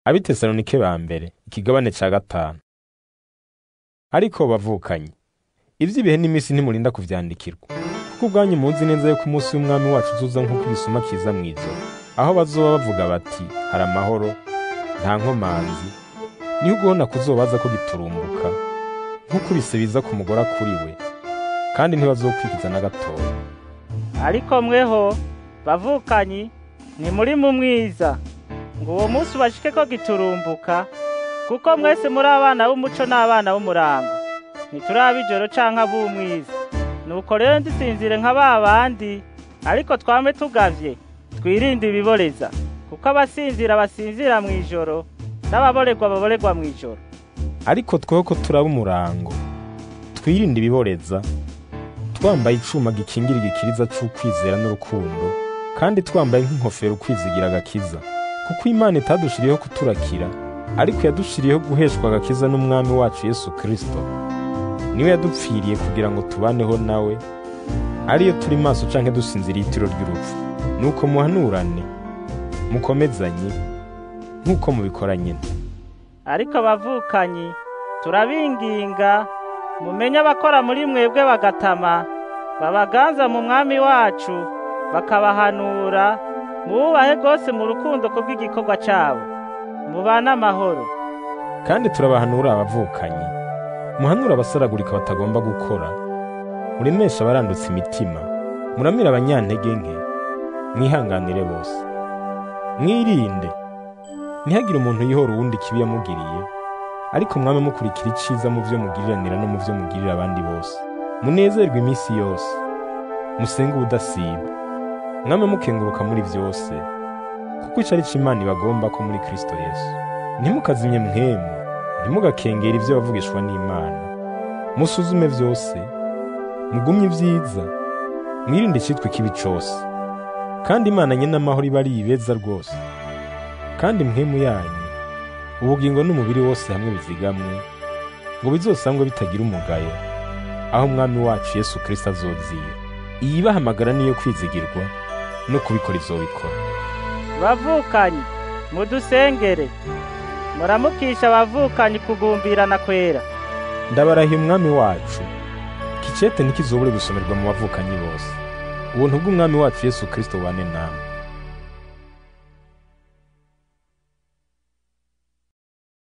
abitesalonike ba mbere ikigabane ca gatanu ariko bavukanye ivy'ibihe n'iminsi ntimurinda kuvyandikirwa kuko ubwanyu muzi neza yuko umunsi w'umwami wacu uzuza nk'uko igisuma kiza mw'ijoro aho bazoba bavuga bati hari amahoro nta nkomanzi niho ugubona kuzobaza ko giturumbuka nk'ukubise biza ku mugore kuri we kandi ntibazokwikiza na gatoya ariko mweho bavukanyi ntimuri mu mwiza ngo uwo munsi ubashike ko giturumbuka kuko mwese muri abana b'umuco n'abana b'umurango ntituraba ijoro canke ab'umwiza nuko rero ndisinzire nka ba bandi ariko twame tugavye twirinde ibiboreza kuko abasinzira basinzira mu ijoro n'ababorerwa baborerwa mu ijoro ariko tweho ko turaba umurango twirinde ibiboreza twambaye icuma gikingira igikiriza c'ukwizera n'urukundo kandi twambaye nk'inkofero ukwizigira agakiza kuko imana itadushiriyeho kuturakira ariko yadushiriyeho guheshwa agakiza n'umwami wacu yesu kristo niwe yadupfiriye kugira ngo tubaneho nawe ariyo turi maso canke dusinziriye itiro ry'urupfu nuko muhanurane mukomezanye nk'uko mubikora nyine ariko abavukanyi turabinginga mumenye abakora muri mwebwe bagatama babaganza mu mwami wacu bakabahanura mububahe rwose mu rukundo kubw'igikorwa cyabo mubane amahoro kandi turabahanura abavukanyi muhanura abasaragurika batagomba gukora muremesha abarandutse imitima muramira abanyantege nke mwihanganire bose mwirinde ntihagire umuntu yihora uwundi kibi yamugiriye ariko mwame mukurikira iciza mu byo mugiriranira no mu byo mugirira abandi bose munezerwe iminsi yose musenge ubudasiba mwame mukenguruka muri byose kuko ico ari co imana ibagomba ko muri kristo yesu ntimukazimye mwemu ntimugakengera ibyo bavugishwa n'imana musuzume byose mugumye ibyiza mwirinde icyitwa ikibi cose kandi imana nyine amahoro iba ari ibeza rwose kandi mwemu yanyu ubugingo n'umubiri wose hamwe bizigamwe ngo bizosangwe bitagira umugayo aho umwami wacu yesu kirisito azozira iyi bahamagara niyo kwizigirwa no kubikora izobikora bavukanyi mudusengere muramukisha abavukanyi kugumbirana kwera ndabarahiye umwami wacu kicete ntikizobure gusomerwa mu bavukanyi bose ubuntu bw'umwami wacu yesu kirisito bane namwe